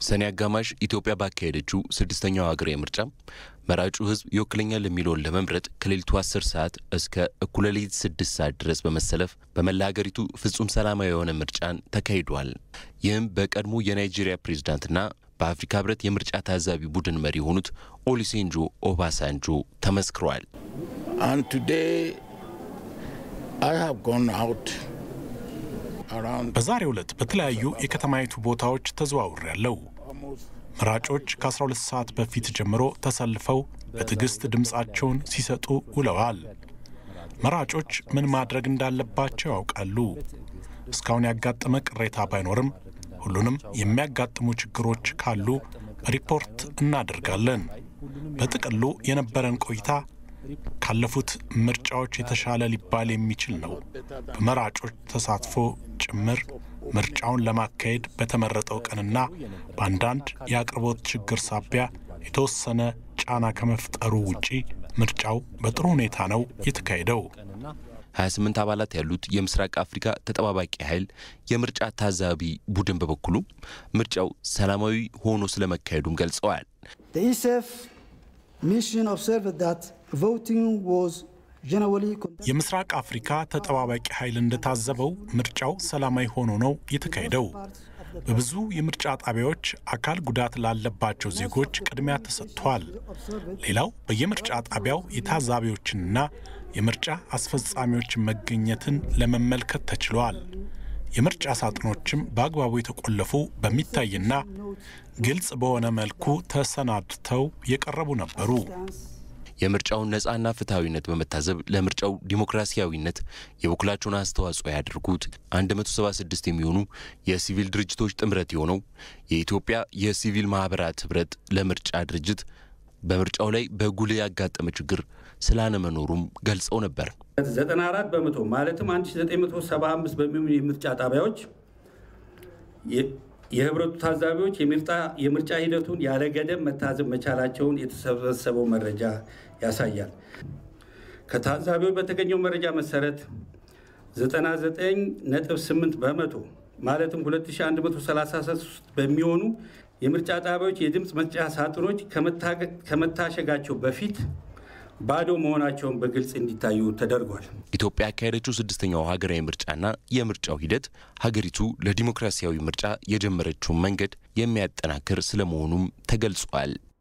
ሰኔ አጋማሽ ኢትዮጵያ ባካሄደችው ስድስተኛው ሀገራዊ ምርጫ መራጩ ሕዝብ ይወክለኛል የሚለውን ለመምረጥ ከሌሊቱ 10 ሰዓት እስከ እኩለ ሌሊት 6 ሰዓት ድረስ በመሰለፍ በመላ ሀገሪቱ ፍጹም ሰላማዊ የሆነ ምርጫን ተካሂዷል። ይህም በቀድሞ የናይጄሪያ ፕሬዝዳንትና በአፍሪካ ሕብረት የምርጫ ታዛቢ ቡድን መሪ የሆኑት ኦሉሴንጆ ኦባሳንጆ ተመስክሯል። በዛሬው ዕለት በተለያዩ የከተማይቱ ቦታዎች ተዘዋውሬ ያለው መራጮች ከ12 ሰዓት በፊት ጀምሮ ተሰልፈው በትዕግስት ድምፃቸውን ሲሰጡ ውለዋል። መራጮች ምን ማድረግ እንዳለባቸው ያውቃሉ። እስካሁን ያጋጠመ ቅሬታ ባይኖርም ሁሉንም የሚያጋጥሙ ችግሮች ካሉ ሪፖርት እናደርጋለን። በጥቅሉ የነበረን ቆይታ ካለፉት ምርጫዎች የተሻለ ሊባል የሚችል ነው። በመራጮች ተሳትፎ ጭምር ምርጫውን ለማካሄድ በተመረጠው ቀንና በአንዳንድ የአቅርቦት ችግር ሳቢያ የተወሰነ ጫና ከመፍጠሩ ውጪ ምርጫው በጥሩ ሁኔታ ነው የተካሄደው። 28 አባላት ያሉት የምስራቅ አፍሪካ ተጠባባቂ ኃይል የምርጫ ታዛቢ ቡድን በበኩሉ ምርጫው ሰላማዊ ሆኖ ስለመካሄዱም ገልጸዋል። የምስራቅ አፍሪካ ተጠባባቂ ኃይል እንደታዘበው ምርጫው ሰላማዊ ሆኖ ነው የተካሄደው። በብዙ የምርጫ ጣቢያዎች አካል ጉዳት ላለባቸው ዜጎች ቅድሚያ ተሰጥቷል። ሌላው በየምርጫ ጣቢያው የታዛቢዎችንና የምርጫ አስፈጻሚዎችን መገኘትን ለመመልከት ተችሏል። የምርጫ ሳጥኖችም በአግባቡ የተቆለፉ በሚታይና ግልጽ በሆነ መልኩ ተሰናድተው የቀረቡ ነበሩ። የምርጫውን ነጻና ፍትሐዊነት በመታዘብ ለምርጫው ዲሞክራሲያዊነት የበኩላቸውን አስተዋጽኦ ያደርጉት 176 የሚሆኑ የሲቪል ድርጅቶች ጥምረት የሆነው የኢትዮጵያ የሲቪል ማህበራት ህብረት ለምርጫ ድርጅት በምርጫው ላይ በጉልህ ያጋጠመ ችግር ስላለመኖሩም ገልጸው ነበር። 94 በመቶ ማለትም 1975 በሚሆኑ የምርጫ ጣቢያዎች የህብረቱ ታዛቢዎች የምርጫ ሂደቱን ያለ ገደብ መታዘብ መቻላቸውን የተሰበሰበው መረጃ ያሳያል። ከታዛቢዎች በተገኘው መረጃ መሰረት 99.8 በመቶ ማለትም 2133 በሚሆኑ የምርጫ ጣቢያዎች የድምፅ መስጫ ሳጥኖች ከመታሸጋቸው በፊት ባዶ መሆናቸውን በግልጽ እንዲታዩ ተደርጓል። ኢትዮጵያ ያካሄደችው ስድስተኛው ሀገራዊ ምርጫና የምርጫው ሂደት ሀገሪቱ ለዲሞክራሲያዊ ምርጫ የጀመረችውን መንገድ የሚያጠናክር ስለመሆኑም ተገልጿል።